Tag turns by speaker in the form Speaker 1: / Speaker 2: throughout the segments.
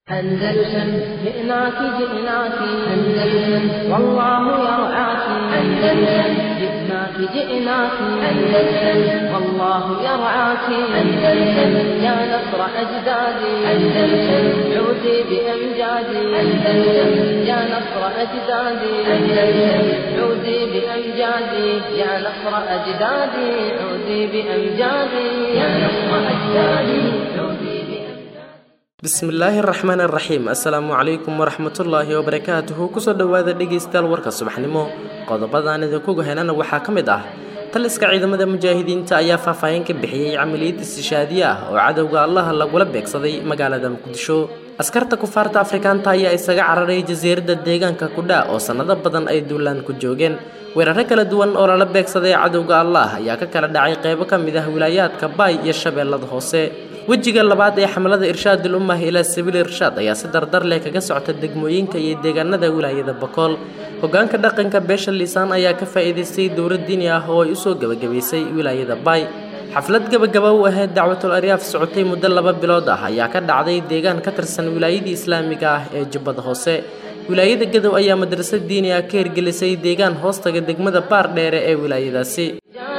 Speaker 1: أندلسن جئناك جئناك أندلسن والله يرعاك أندلسن جئناك جئناك أندلسن والله يرعاك أندلسن يا نصر أجدادي أندلسن عودي بأمجادي أندلسن يا نصر أجدادي أندلسن عودي بأمجادي يا نصر أجدادي عودي بأمجادي يا نصر أجدادي عودي بأمجادي
Speaker 2: bismillaahi araxmaan araxiim assalaamu calaykum waraxmatullaahi wabarakaatuhu kusoo dhowaada dhegaystayaal warka subaxnimo qodobadaan idinku gahenana waxaa ka mid ah taliska ciidamada mujaahidiinta ayaa faahfaahin ka bixiyey camaliyad istishaadiye ah oo cadowga allaha lagula beegsaday magaalada muqdisho askarta kufaarta afrikaanta ayaa isaga cararay jasiiradda deegaanka kudha oo sannado badan ay duulaan ku joogeen weeraro kala duwan oo lala beegsaday cadowga allah ayaa ka kala dhacay qeybo ka mid ah wilaayaadka baay iyo shabeellada hoose wejiga labaad ee xamlada irshaadul ummah ilaa sabiil irshaad ayaa si dardar leh kaga socota degmooyinka iyo deegaanada wilaayada bakool hogaanka dhaqanka beesha liisaan ayaa ka faa'iidaystay dowlad diini ah oo ay usoo gebagabaysay wilaayada baay xaflad gebagaba u ahayd dacwatul aryaaf socotay muddo laba bilood ah ayaa ka dhacday deegaan ka tirsan wilaayadii islaamiga ah ee jubbada hoose wilaayada gadow ayaa madrasad diini ah ka hirgelisay deegaan hoostaga degmada baar dheere ee wilaayadaasi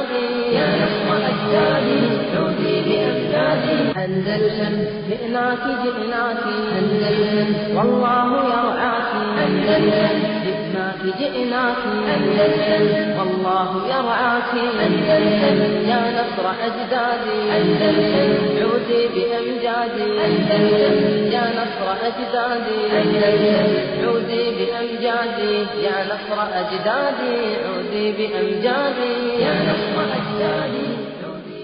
Speaker 1: يا نصر أجدادي عودي بأمجادي أندلسن جئناك جئناك أندلسن والله يرعاك أندلسن جئناك جئناك أندلسن والله يرعاك أندلسن يا نصر أجدادي أندلسن عودي بأمجادي أندلسن يا نصر أجدادي أندلسن عودي بأمجادي يا نصر أجدادي عودي بأمجادي يا نصر أجدادي عودي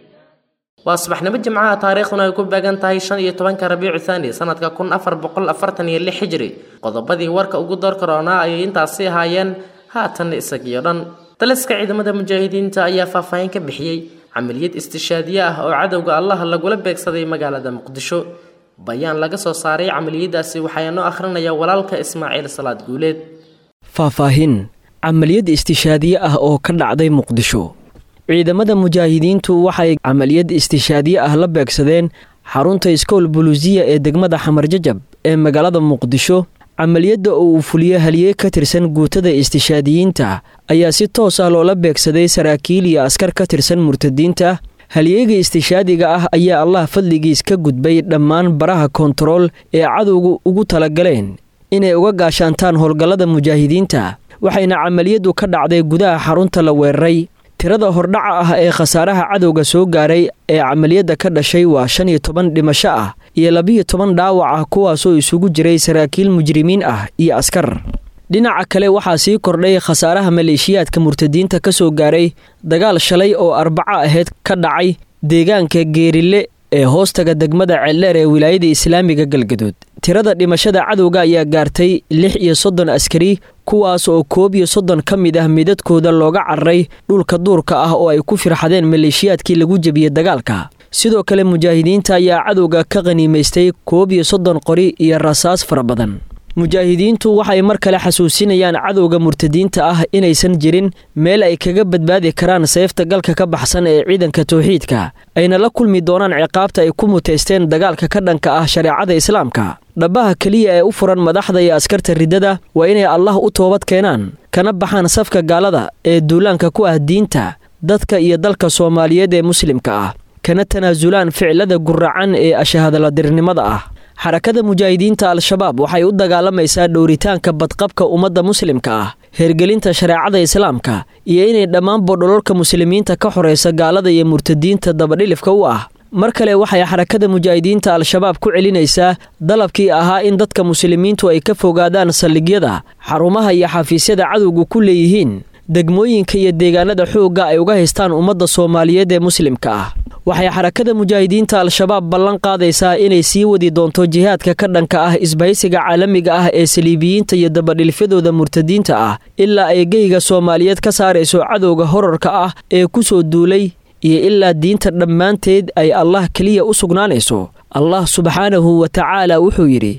Speaker 2: waa subaxnimo jimcaha taariikhduna ay ku beegan tahay shan iyo tobanka rabiicu thaani sanadka kun afar boqol afartan iyo lix xijri qodobadii warka ugu door karoonaa ayay intaasi ahaayeen haatan isagiyo dhan taliska ciidamada mujaahidiinta ayaa faahfaahin ka bixiyey camaliyad istishaadiye ah oo cadowga allaha lagula beegsaday magaalada muqdisho bayaan laga soo saaray camaliyadaasi waxaa noo akhrinaya walaalka ismaaciil salaad guuleed
Speaker 3: faahfaahin camaliyad istishaadiye ah oo ka dhacday muqdisho ciidamada mujaahidiintu waxay camaliyad istishaadiye ah la beegsadeen xarunta iskool buluusiya ee degmada xamarjajab ee magaalada muqdisho camaliyadda oo uu fuliyo haliye ka tirsan guutada istishaadiyiinta ayaa si toos ah loola beegsaday saraakiil iyo askar ka tirsan murtadiinta halyeega istishaadiga ah ayaa allah fadligiis ka gudbay dhammaan baraha kontarool ee cadowgu ugu talagaleen inay uga gaashaantaan howlgallada mujaahidiinta waxayna camaliyaddu ka dhacday gudaha xarunta la weeraray tirada hordhaca ah ee khasaaraha cadowga soo gaaray ee camaliyadda ka dhashay waa shan iyo toban dhimasho ah iyo labiyo toban dhaawac ah kuwaasoo isugu jiray saraakiil mujrimiin ah iyo askar dhinaca kale waxaa sii kordhay khasaaraha maleeshiyaadka murtadiinta ka soo gaaray dagaal shalay oo arbaco ahayd ka dhacay deegaanka geerille ee hoostaga degmada ceeldheer ee wilaayada islaamiga galgadood tirada dhimashada cadowga ayaa gaartay lix iyo soddon askari kuwaas oo koob iyo soddon ka mid ah midadkooda looga cararay dhulka duurka ah oo ay ku firxadeen maleeshiyaadkii lagu jebiyey dagaalka sidoo kale mujaahidiinta ayaa cadowga ka qhaniimaystay koob iyo soddon qori iyo rasaas fara badan mujaahidiintu waxay mar kale xasuusinayaan cadowga murtadiinta ah inaysan jirin meel ay kaga badbaadi karaan seefta galka ka baxsan ee ciidanka towxiidka ayna la kulmi doonaan ciqaabta ay ku muteysteen dagaalka ka dhanka ah shareecada islaamka dhabbaha keliya ee u furan madaxda iyo askarta riddada waa inay allah u toobad keenaan kana baxaan safka gaalada ee duulaanka ku ah diinta dadka iyo dalka soomaaliyeed ee muslimka ah kana tanaasulaan ficilada guracan ee ashahadaladirnimada ah xarakada mujaahidiinta al-shabaab waxay u dagaalamaysaa dhowritaanka badqabka ummadda muslimka ah hergelinta shareecada islaamka iyo inay dhammaanba dhololka muslimiinta ka xoraysa gaalada iyo murtadiinta dabadhilifka u ah mar kale waxay xarakada mujaahidiinta al-shabaab ku celinaysaa dalabkii ahaa in dadka muslimiintu ay ka fogaadaan saldhigyada xarumaha iyo xafiisyada cadowga ku leeyihiin degmooyinka iyo deegaanada xoogga ay uga haystaan ummadda soomaaliyeed ee muslimka ah waxay xarakada mujaahidiinta al-shabaab ballan qaadaysaa inay sii wadi doonto jihaadka ka dhanka ah isbahaysiga caalamiga ah ee saliibiyiinta iyo dabadhilfyadooda murtadiinta ah ilaa ay geyga soomaaliyeed ka saarayso cadowga horarka ah ee ku soo duulay iyo ilaa diinta dhammaanteed ay allah keliya u sugnaanayso allah subxaanahu wa tacaala wuxuu yidhi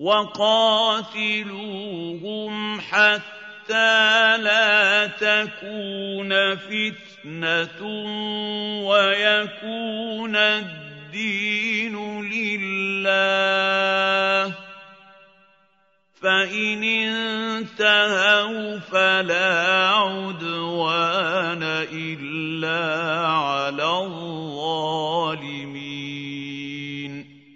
Speaker 4: حتى لا تكون فتنة ويكون الدين لله فإن انتهوا فلا عدوان إلا على الظالمين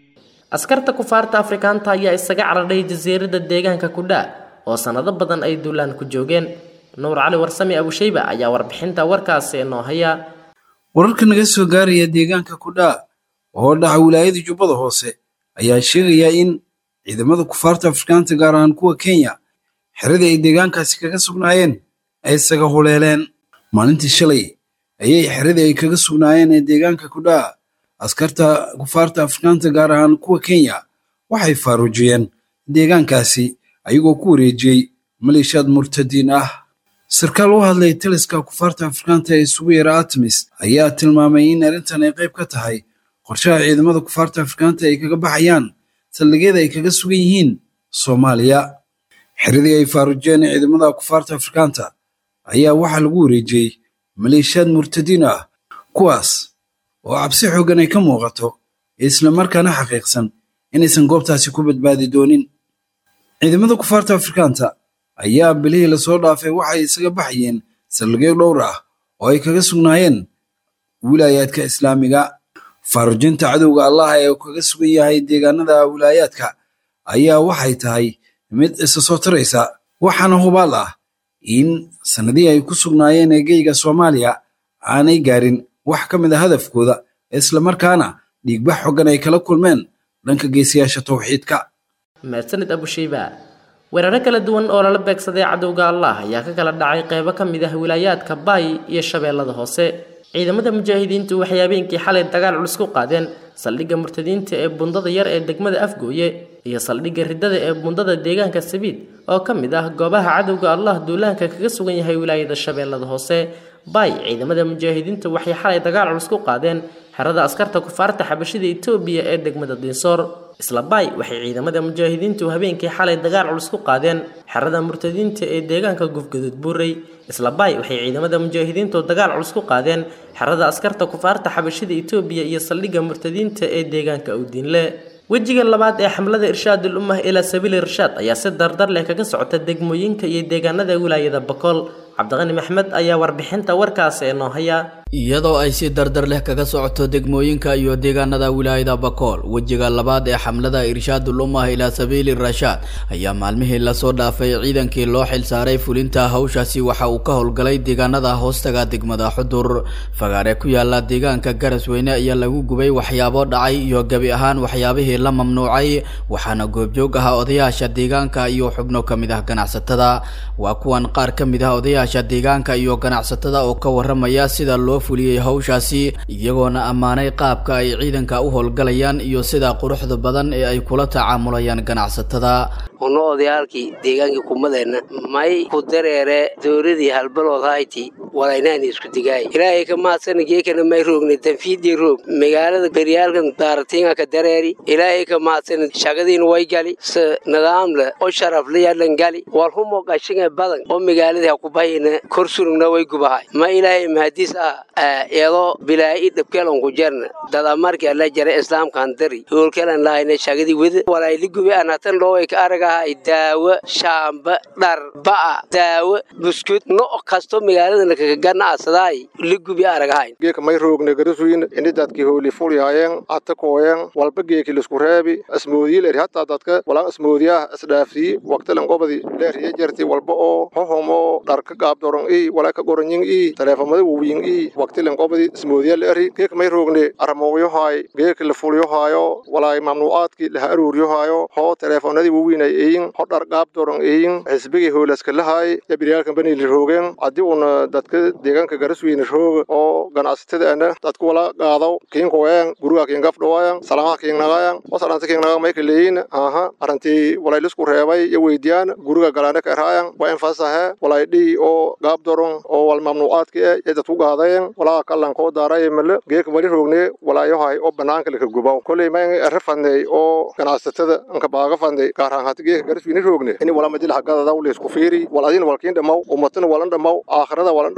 Speaker 2: askarta kufaarta afrikaanta ayaa isaga caradhay jasiiradda deegaanka kudhaa oo sannado badan ay duulaan ku joogeen nuur cali warsame abushayba ayaa warbixinta warkaasi inoo haya
Speaker 5: wararka naga soo gaaraya deegaanka kudhaa oo dhaca wilaayada jubbada hoose ayaa sheegaya in ciidamada kufaarta afrikaanta gaar ahaan kuwa kenya xeradii ay deegaankaasi kaga sugnaayeen ay isaga huleeleen maalintii shalay ayay xeradii ay kaga sugnaayeen ee deegaanka kudhaa askarta kufaarta afrikaanta gaar ahaan kuwa kenya waxay faaruujiyeen deegaankaasi ayagoo ku wareejiyey maleeshiyaad murtadiin ah sarkaal u hadlay taliska kufaarta afrikaanta ee isugu yara artemis ayaa tilmaamay in arrintan ay qayb ka tahay qorshaha ciidamada kufaarta afrikaanta ay kaga baxayaan saldhigyada ay kaga sugan yihiin soomaaliya xeradii ay faaruujiyeen ciidamada kufaarta afrikaanta ayaa waxaa lagu wareejiyey maleeshiyaad murtadiin ah kuwaas oo cabsi xooggan ay ka muuqato islamarkaana xaqiiqsan inaysan goobtaasi ku badbaadi doonin ciidamada kufaarta afrikaanta ayaa bilihii lasoo dhaafay waxay isaga baxayeen saldhigyo dhowr ah oo ay kaga sugnaayeen wilaayaadka islaamiga faarujinta cadowga allah ee kaga sugan yahay deegaanada wilaayaadka ayaa waxay tahay mid isa soo taraysa waxaana hubaal ah in sannadihii ay ku sugnaayeen eegeyga soomaaliya aanay gaarin wax ka mid a hadafkooda islamarkaana dhiigbax xoggan ay kala kulmeen dhanka geesiyaasha towxiidka
Speaker 2: mahadsanid abushayba weeraro kala duwan oo lala beegsaday cadowga allah ayaa ka kala dhacay qeybo ka mid ah wilaayaadka baay iyo shabeellada hoose ciidamada mujaahidiintu waxay habeenkii xalay dagaal culus ku qaadeen saldhigga murtadiinta ee bundada yar ee degmada afgooye iyo saldhigga riddada ee bundada deegaanka sabiid oo ka mid ah goobaha cadowga allah duulaanka kaga sugan yahay wilaayada shabeellada hoose baay ciidamada mujaahidiintu waxay xalay dagaal culus ku qaadeen xerada askarta kufaarta xabashida etoobiya ee degmada diinsoor isla baay waxay ciidamada mujaahidiintu habeenkii xalay dagaal culus ku qaadeen xerada murtadiinta ee deegaanka gufgaduud buurey isla baay waxay ciidamada mujaahidiintu dagaal culus ku qaadeen xerada askarta kufaarta xabashida etoobiya iyo saldhigga murtadiinta ee deegaanka awdiinle wejiga labaad ee xamlada irshaadul ummah ilaa sabiili irshaad ayaa si dardar leh kaga socota degmooyinka iyo deegaanada wilaayada bakool cabdiqani maxmed ayaa warbixinta warkaasi ee noo haya
Speaker 6: iyadoo ay si dardar leh kaga socoto degmooyinka iyo deegaanada wilaayada bakool wejiga labaad ee xamlada irshaadul ummah ilaa sabiili rashaad ayaa maalmihii lasoo dhaafay ciidankii loo xilsaaray fulinta hawshaasi waxa uu ka howlgalay deegaanada hoostaga degmada xudur fagaare ku yaala deegaanka garasweyne ayaa lagu gubay waxyaabo dhacay iyo gebi ahaan waxyaabihii la mamnuucay waxaana goobjoog ahaa odayaasha deegaanka iyo xubno ka mid ah ganacsatada waa kuwan qaar ka mid ah odayaasha deegaanka iyo ganacsatada oo ka waramaya sida loo fuliyey hawshaasi iyagoona ammaanay qaabka ay ciidanka u howlgalayaan iyo sida quruxda badan ee ay kula tacaamulayaan ganacsatada
Speaker 7: uno odayaalkii deegaankii kumadeenna may ku dareere dowladii halbalood hayti walaynaani isku digaay ilaahay ka maadsana geekana may roogna tanfiidii roog magaalada beryaalkan daaratiinga ka dareeri ilaahay ka maadsana shagadiina way gali se nidaamle oo sharafle yadhan gali walhumo qashinga badan oo magaaladii hakubahayna kor surugna way gubahay ma ilaahay mahadiis ah eedoo bilaa'i dhabkeelan ku jarna dada markii alla jara islaamkan dari hoolkeelan lahayna shagadii weda walayli gubi anatan dhooway ka aragahay daawo shaamba dhar ba'a daawo buskud no kasto magaaladana kagagana asadaay li gubi aragahayn
Speaker 8: geeka may roogne garasuyin ini dadki hooli fulyaayeen ata kooyen walba geeki lisku reebi asmoodiyi leeri hataa dadka walaan asmoodiyaah isdhaafsiyi waqtilan qobadi leeriya jarti walba oo hohomo dharka gaabdoron ii walaa ka goranyin ii taleefamada wawiyin ii waqtilan qobadi ismoodiya leeri geeka may roogne aramoogyohaay geeka la fulyohaayo walaay mamnuucaadki laha aruuryohaayo hoo taleefonadii wawiinay eyin ho dhar gaabdoron eyin xisbigii hoolaska lahaay yabiryaalkan banili roogeen haddii uuna dadka deegaanka garasweyne rooga oo ganacsatada ana dadka wala qaadaw kiinkoyan guriga kiingafdhawayan salamaha kiingnagayan wasalanta kiingnaga mayka leeyin aha arantii walaylisku reebay iyo weydiyaan guriga galaana ka eraayan waa infasahe walay dhii oo gaabdoron oo wal mamnuucaadka e ee dadku qaadayen walaa kallan koo daaraye male geeka mali roogne walaayohay oo banaanka laka gubaw koley ma ere fadney oo ganacsatada anka baaga fadney gaarhaan hati geeka garasweyne roogne ini wala madilaha gadadaw leysku fiiri wal adina walkiin dhamaw ummatana walan dhamaw aakhirada walan dhamaw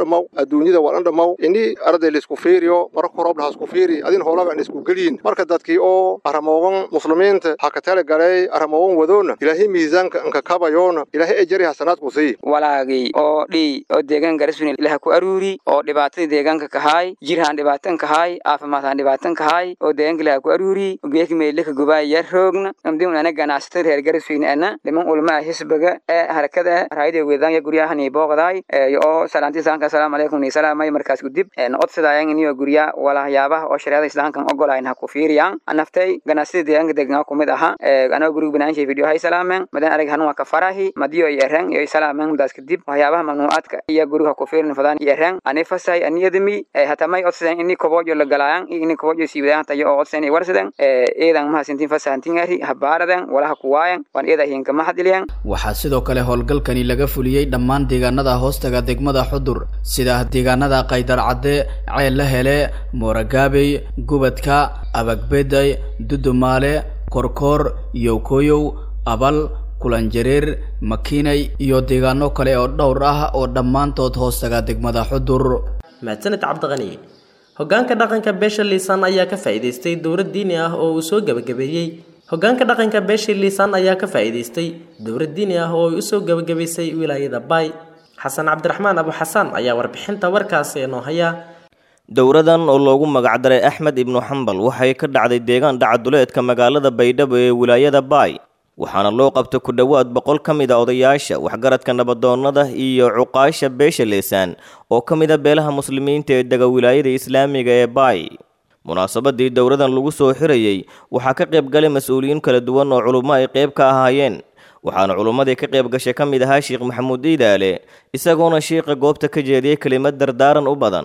Speaker 8: dhamaw adduunyada walan dhamaw ini arday laisku fiiriyo marka horobna hasku fiiri adin hoolaga an isku geliyin marka dadkii oo aramoogan muslimiinta ha ka tala galay aramoogan wadoona ilaahay miisaanka anka kabayoona ilaahay ejari hasanaad ku sii
Speaker 9: walaagii oo dhii oo deegaan garasuni ilaha ku aruuri oo dhibaatadii deegaanka kahaay jirhaan dhibaatan kahaay caafimaadhaan dhibaatan kahaay oo deegaanka ilaha ku aruuri geeki meelika gubaay yar roogna amdiun ana ganacsatada reer garasuyna ana dhiman ulmaa hisbiga ee harakada raayada weedaanya guryahani booqdaay oo salaanti saanka asalaamu calaykum ni salaamay markaas gudib odsadaayan iniyo gurya walahayaabaha oo shareecada islaamkan ogolayn ha ku fiiriyaan anaftay ganacsatada deegaanka deeganaa kumid aha anoo guriga banaanshay video hay salaameen madan arag hanun waa ka farahi madiyo iyo ereng iyo salaameen mudaas kadib waxyaabaha mamnuucaadka iyo guriga ku fiirin fadaan iyo ereng ani fasay ani yadami hatamay odsadeen ini kobojo la galaayan iyo ini kobojo siiwadaan tayo oo odsadeen iyo warsadeen eedan mahasintin fasahantingari habaaraden walaha kuwaayan waan eeda hinka mahadiliyan
Speaker 6: waxaa sidoo kale howlgalkani laga fuliyey dhammaan deegaanada hoostaga degmada xudur sida deegaanada qaydar cadde ceel la hele mooragaabey gubadka abagbeday dudumaale korkoor yowkoyow abal kulanjareer makiinay iyo deegaano kale oo dhowr ah oo dhammaantood hoostaga degmada xudur
Speaker 2: mahadsaned cabdiqani hoggaanka dhaqanka beesha liisaan ayaa ka faa'iidaystay dowlad diini ah oo uu soo gebagabeeyey hoggaanka dhaqanka beesha liisaan ayaa ka faa'iidaystay dowlad diini ah oo ay usoo gebagabaysay wilaayada baay xasan cabdiraxmaan abu xasaan ayaa warbixinta warkaasi noo haya
Speaker 10: dowradan oo loogu magacdaray axmed ibnu xambal waxay ka dhacday deegaan dhacaduleedka magaalada baydhabo ee wilaayada baay waxaana loo qabtay ku dhowaad boqol ka mid a odayaasha waxgaradka nabadoonnada iyo cuqaasha beesha leesaan oo ka mid a beelaha muslimiinta ee dega wilaayada islaamiga ee baay munaasabadii dowradan lagu soo xirayey waxaa ka qayb galay mas-uuliyiin kala duwan oo culummo ay qayb ka ahaayeen waxaana culummadii ka qayb gashay ka mid ahaa sheekh maxamuud iidaale isagoona shiiqa goobta ka jeediyey kelimad dardaaran u badan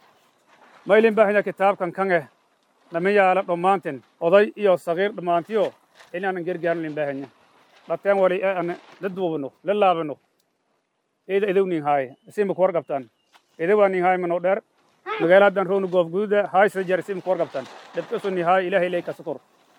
Speaker 11: maylin baahina kitaabkan kan eh nama yaala dhammaantin oday iyo sagiir dhammaantiyo inaanan gargaarin baahanya dhateen wali ana la duubano la laabano eeda edow nin haaye isima kuwar qabtaan edowaa nin haaye mano dheer magaaladan roonu goof gududa haaysa jar isima kuwar qabtaan dhabkaso nin haaye ilaahay lay kasukur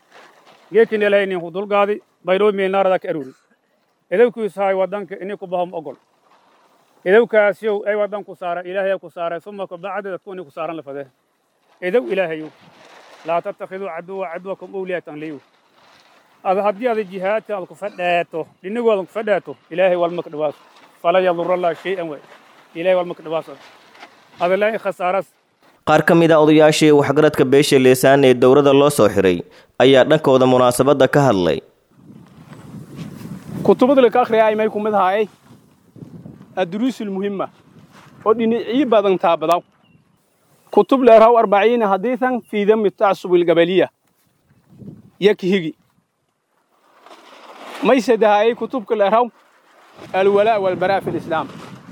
Speaker 11: geekin ilaahay nin hudulgaadi bayroo meelnaarada ka aruri edowkiis haaye wadanka ini ku bahom ogol edowkaasyow ay wadan ku saara ilaahay ku saara suma kabacda dadku ini ku saaran lafade edow ilaahayow laa tattakhiduu caduwa cadwakum awliyaatan liyu ada haddii ada jihaadka aad ku fadhaato dhinagoodan ku fadhaato ilaahay walma ka dhawaaso fala yadura allah shay-an way ilaahay walma ka dhawaaso ada laa khasaaras
Speaker 10: qaar ka mid a odayaashii waxgaradka beesha leesaan ee dowladda loo soo xiray ayaa dhankooda munaasabadda ka hadlay
Speaker 12: kutubada laka akhriyaay may kumid ahaayay adduruusul muhimma oo dhinacii badan taabadaw kutub leeraw arbaciina hadiisan fii dami tacsubi algabaliya yakhigi may sadahaayay kutubka leeraw alwalaa walbaraa fi lislaam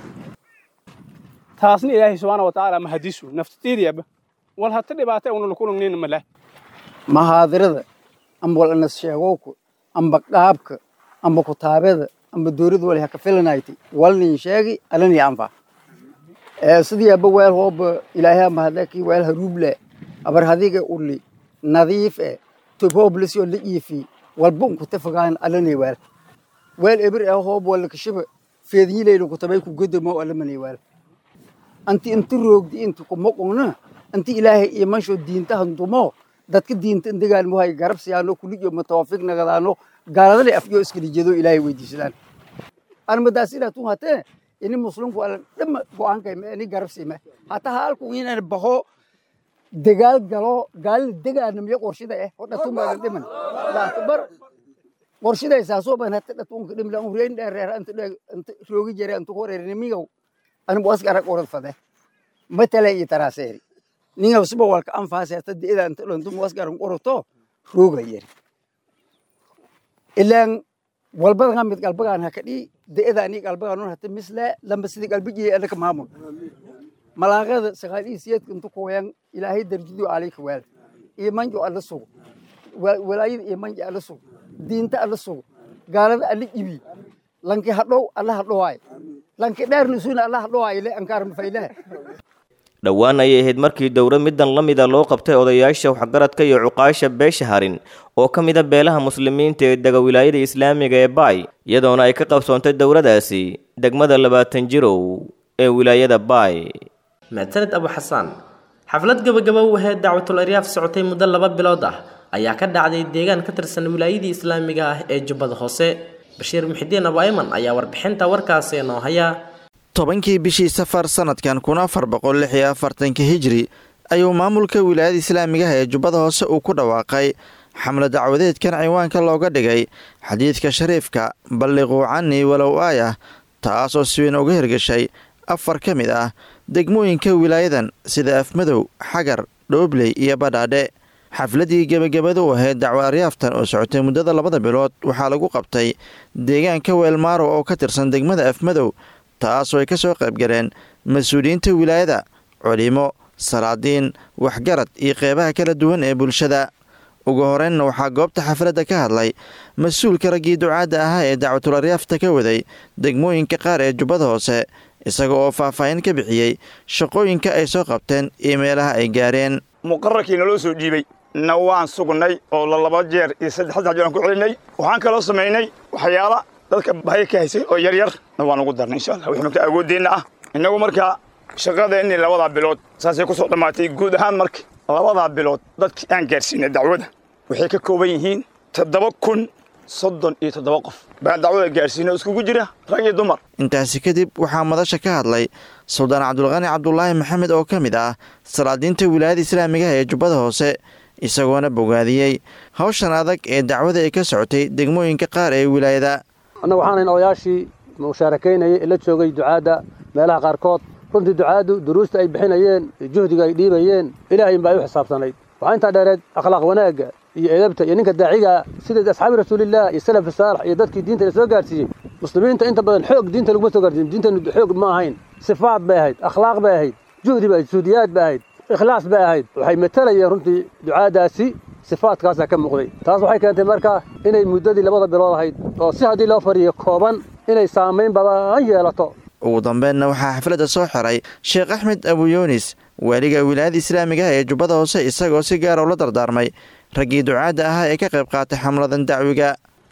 Speaker 12: taasna ilaahay subxaana wa tacaala mahadisu naftateediyaba wal hata dhibaata una lakulangnayna maleh
Speaker 13: mahaadirada amba wal anas sheegowka amba qaabka amba kutaabada amba dowlad wali haka filanayti walnin sheegi alani anfa sidii aba weel hooba ilaahay mahadlaki weel haruuble abar hadiga uli nadiif e tobhoblisyo la iifi walba unkuta fogaan alani weel weel eber e hoob wala kashiba feednyileyna kutabay ku godamo alamani weel anti inti roogdi inti kumoqongna anti ilaahay imansho diinta handumo dadka diinta indegaan muhay garabsiyaano kuliyo matawafiq nagadaano gaaladale afyo iskalijeedo ilaahay weydiisadaan armadaas ilaa tun hatee ini muslimku alan dhama go'aankayma ini garabsiima hataa haalku inaan baho dagaal galo gaalina degaanamiyo qorshida eh oo dhatumaadan dhiman laakbar qorshidaysaasoo ban hata dhatunka dhimla un reyn dheereer anta roogi jere anta horeernimiyow anigu asgara qorad fade matala iyo taraaseeri ningaw siba walka anfaase hata deeda anta dhantum asgaran qoroto rooga yeri ilaan walbadan mid qalbagaan hakadhi deeda ani qalbagaan hata misle lamba sidi qalbigii anaka maamul malaaqada saqaalii siyadka intu kooyan ilaahay darjidu alayka weel imanjo alla sugo walaayada imanjo alla sugo diinta alla sugo gaalada alla ibi lanki hadhow alla hadhowaay lanki dheerna isuna alla hadhowaay le ankaar mafaylaha
Speaker 10: dhowaan ayay ahayd markii dowro middan la mida loo qabtay odayaasha waxgaradka iyo cuqaasha beesha harin oo ka mida beelaha muslimiinta ee dega wilaayada islaamiga ee baay iyadoona ay ka qabsoontay dowladaasi degmada labaatan jirow ee wilaayada baay
Speaker 2: mahadsanid abu xasaan xaflad gabagaba u ahayd dacwatul aryaaf socotay muddo laba bilood ah ayaa ka dhacday deegaan ka tirsan wilaayadii islaamiga ah ee jubbada hoose bashiir muxidiin abu ayman ayaa warbixinta warkaasi noo haya
Speaker 14: tobankii bishii safar sanadkan kun afar boqol lix iyo afartanka hijri ayuu maamulka wilaayada islaamiga ah ee jubbada hoose uu ku dhawaaqay xamle dacwadeedkan ciwaanka looga dhigay xadiidka shariifka balliquu canii walow aayah taas oo si weyn uga hirgashay afar ka mid ah degmooyinka wilaayadan sida afmadow xagar dhoobley iyo badhaadhe xafladii gebagabada u ahayd dacwo aryaaftan oo socotay muddada labada bilood waxaa lagu qabtay deegaanka weelmaaro oo ka tirsan degmada afmadow taasoo ay ka soo qaybgaleen mas-uuliyiinta wilaayada culimo salaadiin waxgarad iyo qeybaha kala duwan ee bulshada ugu horeynna waxaa goobta xafladda ka hadlay mas-uulka raggii ducaadda ahaa ee dacwatul aryaafta ka waday degmooyinka qaar ee jubbada hoose isaga oo faahfaahin ka bixiyey shaqooyinka ay soo qabteen iyo meelaha ay gaareen
Speaker 15: muqararkii naloo soo dhiibay na waan sugnay oo la laba jeer iyo saddex saddex jeer aan ku celinay waxaan kaloo samaynay waxyaala dadka bahay ka haysay oo yaryar na waan ugu darnay insha allah wixii marka awooddeenna ah innagu markaa shaqadeenni labadaa bilood saasay ku soo dhammaatay guud ahaan marka labadaa bilood dadkii aan gaarsiinay dacwada waxay ka kooban yihiin toddoba kun soddon iyo toddoba qof baan dacwada gaarsiinay oo iskugu jira rag iyo dumar
Speaker 14: intaasi kadib waxaa madasha ka hadlay suldaan cabdulqani cabdulaahi maxamed oo ka mid ah salaadiinta wilaayada islaamiga ah ee jubbada hoose isagoona bogaadiyey hawshan adag ee dacwada ay ka socotay degmooyinka qaar ee wilaayada
Speaker 16: annagu waxaan hayn odayaashii mushaarakaynayay ee la joogay ducaadda meelaha qaarkood runtii ducaaddu duruusta ay bixinayeen juhdiga ay dhiibayeen ilaahayn baa ay u xisaabtanayd waxaa intaa dheereed akhlaaq wanaagga iyo edabta iyo ninka daaciga sida asxaabi rasuulillaah iyo salafi saalax iyo dadkii diinta la soo gaarsiiyey muslimiinta inta badan xoog diinta laguma soo gaarsiiyin diintanu xoog ma ahayn sifaad bay ahayd akhlaaq bay ahayd juhdi bay suudiyaad bay ahayd ikhlaas bay ahayd waxay matalayeen runtii ducaadaasi sifaadkaasaa ka muuqday taas waxay keentay marka inay muddadii labada bilood ahayd oo si haddii loo fariyo kooban inay saamayn badan yeelato
Speaker 14: ugu dambeynna waxaa xafladda soo xiray sheekh axmed abuyunis waaliga wilaayada islaamiga ah ee jubbada hoose isagoo si gaara ula dardaarmay raggii ducaadda ahaa ee ka qayb qaatay xamladan dacwiga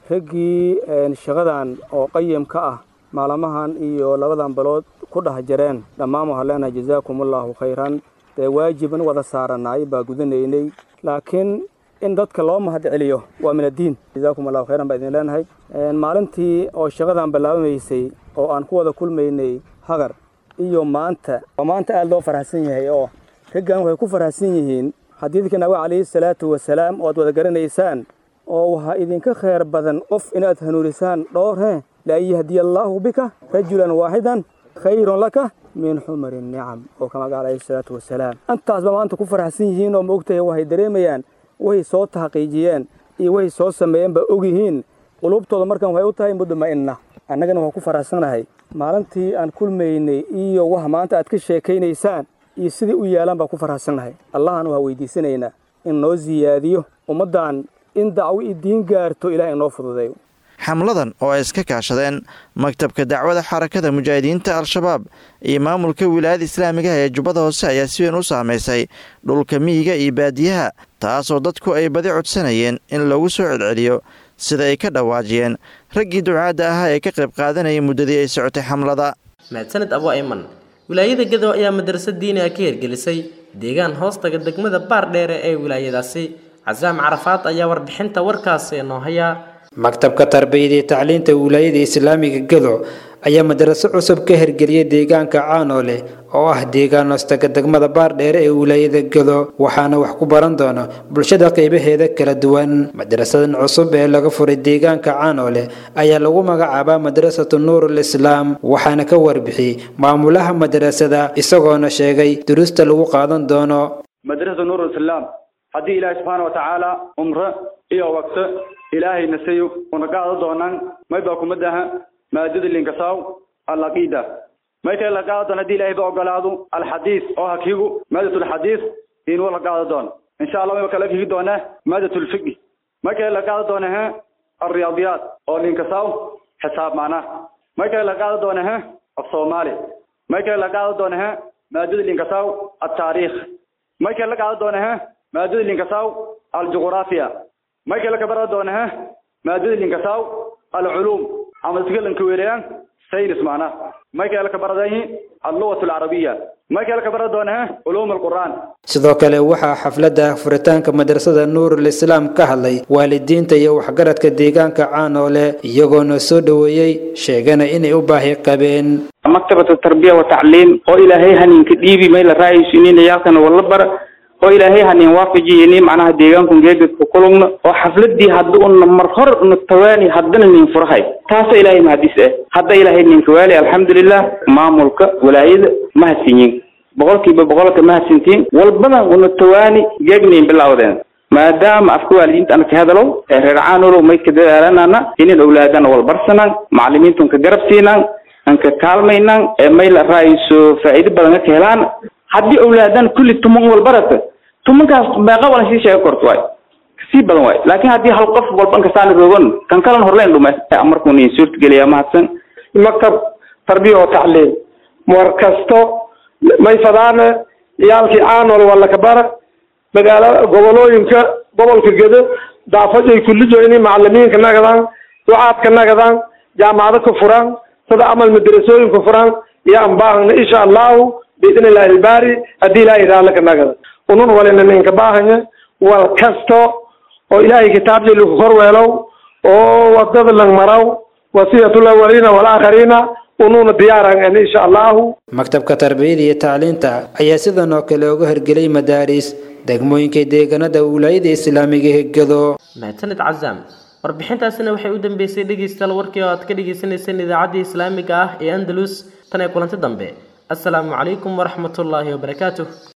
Speaker 12: raggii shaqadan oo qayimka ah maalmahan iyo labadan bilood ku dhex jireen dhammaan waxaan leenahay jazaakumullaahu khayran dee waajiban wada saaranaay baa gudanaynay laakiin in dadka loo mahad celiyo waa min addiin jazaakumullahu khayran baa idin leenahay maalintii oo shaqadan bilaabamaysay oo aan ku wada kulmaynay hagar iyo maanta oo maanta aada loo faraxsan yahay oo raggan waxay ku faraxsan yihiin xadiidka nabi calayhi salaatu wasalaam oo aad wada garanaysaan oo waxaa idinka khayr badan qof inaad hanuunisaan dhowr he laa yahdiya allaahu bika rajulan waaxidan khayrun laka min xumari nicam oo kama gaal calayhi salaatu wasalaam intaasba maanta ku faraxsan yihiin oo maogtahay waxay dareemayaan waxay soo taxqiijiyeen iyo waxay soo sameeyeen baa og yihiin qulubtooda markan waxay u tahay mudma'inna annagana waxaan ku faraxsanahay maalintii aan kulmaynay iyo wax maanta aad ka sheekaynaysaan iyo sidai u yaalaan baan ku faraxsannahay allahan waxaa weydiisanaynaa in noo siyaadiyo ummaddan in dacwo i diin gaarto ilaah inoo fududeeyo
Speaker 14: xamladan oo ay iska kaashadeen maktabka dacwada xarakada mujaahidiinta al-shabaab iyo maamulka wilaayada islaamiga ah ee jubbada hoose ayaa si weyn u saamaysay dhulka miyiga iyo baadiyaha taasoo dadku ay badi codsanayeen in lagu soo celceliyo sida ay ka dhawaajiyeen raggii ducaadda ahaa ee ka qayb qaadanayay muddadii ay socotay xamlada
Speaker 2: mahadsanid abu ayman wilaayada gadow ayaa madrasad diini ah ka hirgelisay deegaan hoostaga degmada baar dheere ee wilaayadaasi casaam carafaad ayaa warbixinta warkaasi noo haya
Speaker 17: maktabka tarbiyada iyo tacliinta wilaayada islaamiga gadow ayaa madraso cusub ka hirgeliyay deegaanka caanoole oo ah deegaan hoostaga degmada baardheere ee wilaayada gadow waxaana wax ku baran doona bulshada qeybaheeda kala duwan madrasadan cusub ee laga furay deegaanka caanoole ayaa lagu magacaabaa madrasatu nuurul islaam waxaana ka warbixiyey maamulaha madrasada isagoona sheegay duruusta lagu qaadan doono
Speaker 18: madrasatu nuurul islaam haddii ilaahay subxaana wa tacaala umre iyo waqto ilaahay nasayo una qaado doonaan may baa kuma daha maadada linkasaw alaqiida may kale la qaado doon haddii ilaahay ba ogolaado alxadiis oo hakigu maadatu lxadiis inuu la qaado doon insha allah mayba kala kigi doonaa maadatu lfiqi may kale la qaado doona he alriyaadiyaat oo linkasaw xisaab macnaha may kale la qaado doona he af soomaali may kale la qaado doona he maadada linkasaw altaariikh may kale la qaado doona he maadada linkasaw aljuqraafiya may kale kabara doona he maadada linkasaw alculuum ama isgalanka weerayaan saynis macnaha may kale ka baradayihin allugatu alcarabiya may kale ka bara doonaa culuum alqur'aan
Speaker 17: sidoo kale waxaa xafladda furitaanka madrasada nuurul islaam ka hadlay waalidiinta iyo waxgaradka deegaanka caanoole iyagoona soo dhoweeyey sheegana inay u baahi qabeen
Speaker 9: maktabatu tarbiya wa tacliim oo ilaahay haninka dhiibi may la raayaysiinin ciyaalkana walla bara oo ilaahay hanin waafajiyini macnaha deegaanku geegedka kulugna oo xafladii hadda una mar hor una tawaani haddana nin furahay taasoo ilaahay mahadis ah hadda ilaahay ninka waali alxamdulilah maamulka walaayada mahadsinyin boqolkiiba boqolka mahadsintiin walbana una tawaani geegnayn bilawdeen maadaama afka waalidiinta ana ka hadalow ee reer caanulow may ka dadaalanana inin owlaadana walbarsanaan macalimiintun ka garab siinaan an ka kaalmaynaan ee may la raayso faa'iido badan ka helaan haddii owlaadan kulli tuman walbarata tumankaas meeqa walan sii sheega korto waay kasii badan waay laakiin haddii hal qof walban kasaana roogan kan kalan horleen dhume markuu nin suurtageliya mahadsan
Speaker 19: maktab tarbiya oo tacliim war kasto may fadaane ciyaalkii caanol waa lakabara magaala gobolooyinka gobolka gedo daafajay kullijo inay macalimiinka nagadaan ducaadka nagadaan jaamacado ka furaan sida amal madrasooyinka furaan iyo anbaahana insha allahu biidn illahi ilbaari haddii ilahay raalla ka nagada unun walina ninka baahanya wal kasto oo ilaahay kitaabjay lagu korweelow oo wadada lang maraw wasiyatul awwalina walaakharina ununa diyaaran en insha allahu
Speaker 17: maktabka tarbiyada iyo tacliinta ayaa sidan oo kale uga hirgelay madaaris degmooyinka deegaanada wilaayada islaamiga hegado
Speaker 2: mahadsanid cazaam warbixintaasina waxay u dambeysay dhegeystayaal warkii oo aad ka dhegeysaneyseen idaacaddii islaamiga ah ee andalus tan ee kulanti dambe asalaamu calaykum waraxmatullaahi wabarakaatuh